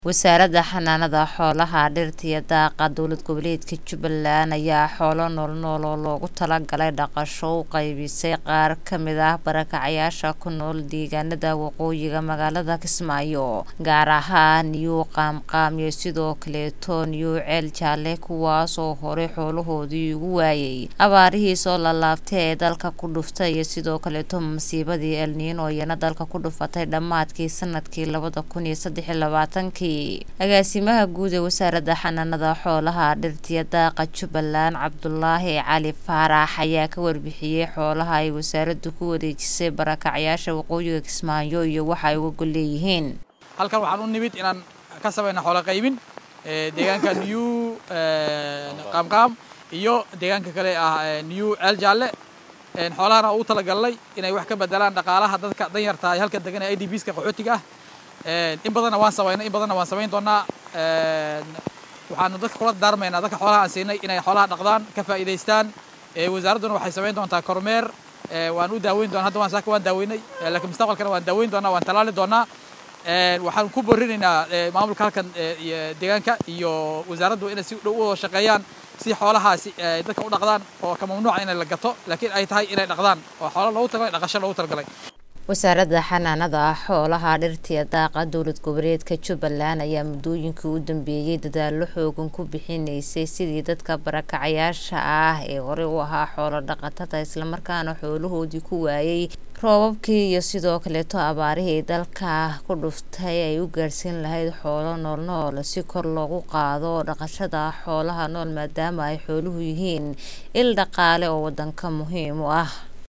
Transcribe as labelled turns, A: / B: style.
A: Wasaaradda Xanaanada Xoolaha, Dhirta iyo Daaqa Dowlad Goboleedka Jubbaland ayaa xoolo nool-nool oo loogu talagalay dhaqasho u qaybisay qaar ka mid ah barakacayaasha ku nool deegaanada waqooyiga magaalada Kismaayo, gaar ahaan New Qaamqaam iyo sidoo kaleeto New Ceel Jaalle kuwaas oo hore xoolahoodii ugu waayay abaarihii soo laalaabtay ee dalka ku dhuftay iyo sidoo kaleeto masiibadii El Niño iyana dalka ku dhufatay dhammaadkii sanadkii labada kun iyo saddex iyo labaatankii agaasimaha guud ee wasaaradda xanaanada xoolaha dhirta iyo daaqa jubbaland cabdulaahi cali faarax ayaa ka warbixiyey xoolaha ay wasaaraddu ku wareejisay barakacyaasha waqooyiga kismaayo iyo waxa ay uga gol leeyihiin
B: halkan waxaan u nimid inaan ka samayno xoolo qaybin deegaanka new qaamqaam iyo deegaanka kale ah new ceel jaalle xoolahana ugu talagalnay inay wax ka bedelaan dhaqaalaha dadka danyarta ay halka degan ee idbska qaxootiga ah in badanna waan samaynay in badanna waan samayn doonaa waxaanu dadka kula daarmaynaa dadka xoolaha aan siinay inay xoolaha dhaqdaan ka faa'iidaystaan wasaaradduna waxay samayn doontaa kormeer waan u daaweyn doonaa hadda waan saaka waan daaweynay laakiin mustaqbalkana waan daaweyn doonaa waan talaali doonaa waxaan ku borinaynaa maamulka halkan deegaanka iyo wasaaraddu inay si dhow u wada shaqeeyaan si xoolahaasi ay dadka u dhaqdaan oo ka mamnuuca inay la gato laakiin ay tahay inay dhaqdaan oo xoolo loogu talagalay dhaqasho loogu talagalay
A: wasaaradda xanaanada xoolaha dhirta iyo daaqa dowlad goboleedka jubbaland ayaa muddooyinkii u dambeeyey dadaallo xoogan ku bixinaysay sidii dadka barakacayaasha ah ee horey u ahaa xoolo dhaqatada islamarkaana xoolahoodii ku waayay roobabkii iyo sidoo kaleeto abaarihii dalka ku dhuftay ay u gaarsiin lahayd xoolo noolnool si kor loogu qaado dhaqashada xoolaha nool maadaama ay xooluhu yihiin il dhaqaale oo wadanka muhiim u ah